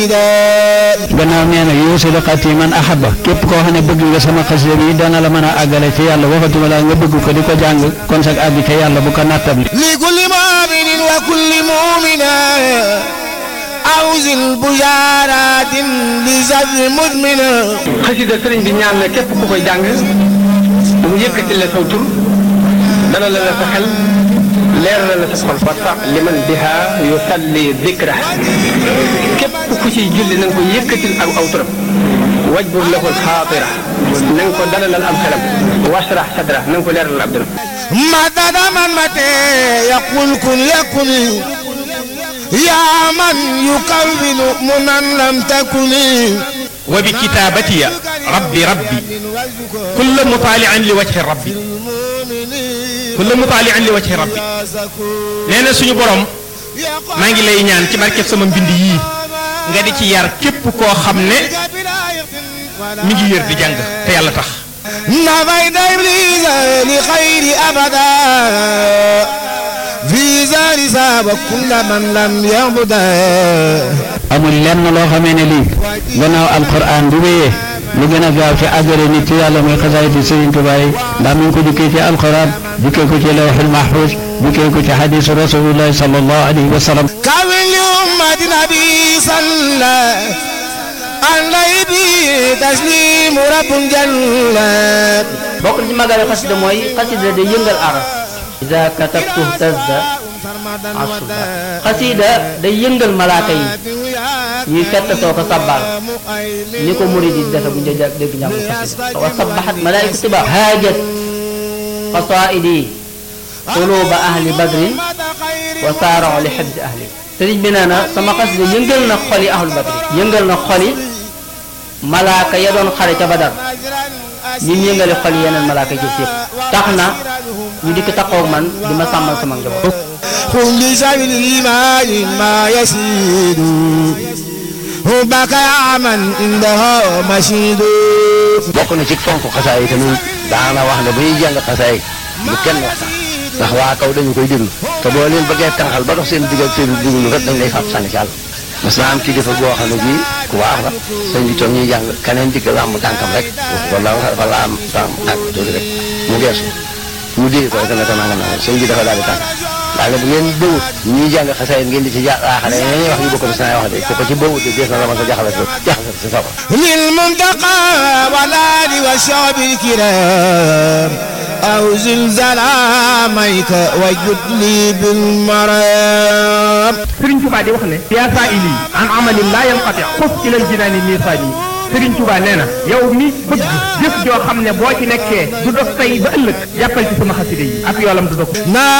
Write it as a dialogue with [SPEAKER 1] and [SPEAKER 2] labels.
[SPEAKER 1] gannaaw nee na yuusilu xati man ahaba képp koo xam ne bëgg nga sama xasida bi dana la mën a àggale ci yàlla waxatuma la nga bëgg ko di ko jàng kon sag àgg ca yàlla bu ko nattab
[SPEAKER 2] li kulli mu'minin wa kulli mu'mina awzil bujaaratin li sabri mudmina
[SPEAKER 3] xasida sëriñ bi ñaan na képp ku koy jàng mu yëkkati la saw tur dana la la sa xel leer la la sa xol ba sax liman biha yusalli dikra képp ku ciy julli na nga ko yëkkatil ak aw turam wajbur lahu xaatira na nga ko dalalal am xelam washrah sadra na nga ko leeralal ab dëram
[SPEAKER 2] madada man mate yaqul kun yakun yaa man yukawwinu munan lam takuni
[SPEAKER 4] وبكتابتي ربي ربي كل مطالع لوجه ربي كل مطالع لوجه ربي nee na suñu borom maa ngi lay ñaan ci barkeb sama mbind yii nga di ci yar képp koo xam ne mi ngi yër di jàng te yàlla tax
[SPEAKER 2] نفيت إبليس لخير أبدا في زار ساب كل من لم يعبده
[SPEAKER 1] amul lenn loo xamee ne lii gannaaw alquran bu wéyee lu gën a gaaw ci àggale nit ci yàlla muy xasaayiti Sëriñ Tuubaa yi ndax mi ngi ko jukkee ci alquran jukkee ko ci lawxul mahfuz jukkee ko ci xadisu rasulillahi sallallahu alayhi wa sallam
[SPEAKER 2] كون لأمة نبي صلى عليه به تسليم رب جل
[SPEAKER 5] bokk na ci màggaale xasida mooy xasida day yëngal aras ida katabtu tazda asuba xasida day yëngal malaaka yi ñuy fett soo ko sabbal ni ko murid yi defe bu ñu dee dégg ñàkk xasida wa sabbaxat malaayika tiba haajat qasaidi quluba ahli badrin wa saarao li xibsi ahli sëriñ bi nee na sama xasida yëngal na xoli ahlu badri yëngal na xoli malaaka ya doon xare ca badar ñi mu yëngale xol yeneen malaaka jëf yëpp tax na ñu dikk taxaw man di ma sàmmal sama njaboot
[SPEAKER 2] قل لسبيل الإيمان ما يسيد بكى من عنده مشيد
[SPEAKER 6] bokk na ci fonk xasaay tamit daana wax ne bu ñuy jàng xasaay lu kenn waxtaan ndax waa kaw dañu koy déglu te boo leen bëggee tànqal ba dox seen digg ak seen déglu rek dañ lay fab sànni ci àll mas naa am kilifa goo xam ne bii ku baax la sëñ bi toog ñuy jàng keneen digg làmb tànkam rek wala wala am am ak tuuti rek mu geesu ñu dee ko rek ne ko nangam nangam sëñ bi dafa daal di tànk daal bu ngeen bëwut ñuy jàng xasaay ngeen di ci jaaxale ñuy wax yu bokk na saa wax de ko ko ci bëwut de dees na la ma sa jaxale jaxale sa sawar
[SPEAKER 2] للمنتقى والآل والشعب الكرام أو زلزال عاميك وجد لي بالمرام
[SPEAKER 4] Sëriñ Tuubaa di wax ne yaa saa ili an amalin laa yanqati xus ilal jinaani miisaani Sëriñ Tuubaa nee na yow mi bëgg jëf joo xam ne boo ci nekkee du dog tey ba ëllëg jàppal ci sama xaside yi ak yoolam du dog